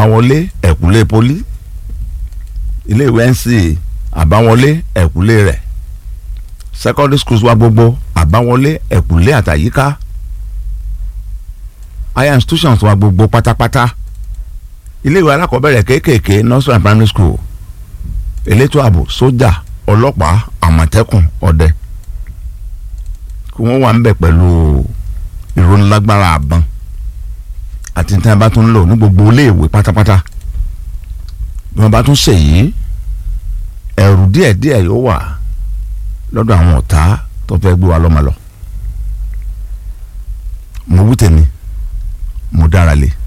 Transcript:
àbáwọlé ẹ̀kúlé poli ilé ìwé nc àbáwọlé ẹ̀kúlé rẹ̀ secondary schools wa gbogbo àbáwọlé ẹ̀kúlé àtàyíká higher institutions wa gbogbo pátápátá ilé ìwé alákọ̀ọ́bẹ̀rẹ̀ kéékèèké nursery and primary school elétò ààbò sójà ọlọ́pàá àmọ̀tẹ́kùn ọdẹ kí wọ́n wà ń bẹ̀ pẹ̀lú ìrónilágbára àbọ̀n àti tí wọ́n bá tún lò ní gbogbo iléèwé pátápátá bí wọ́n bá tún ṣèyí ẹ̀rù díẹ̀díẹ̀ yóò wà lọ́dọ̀ àwọn ọ̀tá tó fẹ́ gbé wa lọ́mọ lọ mo wú tèmi mo dára lé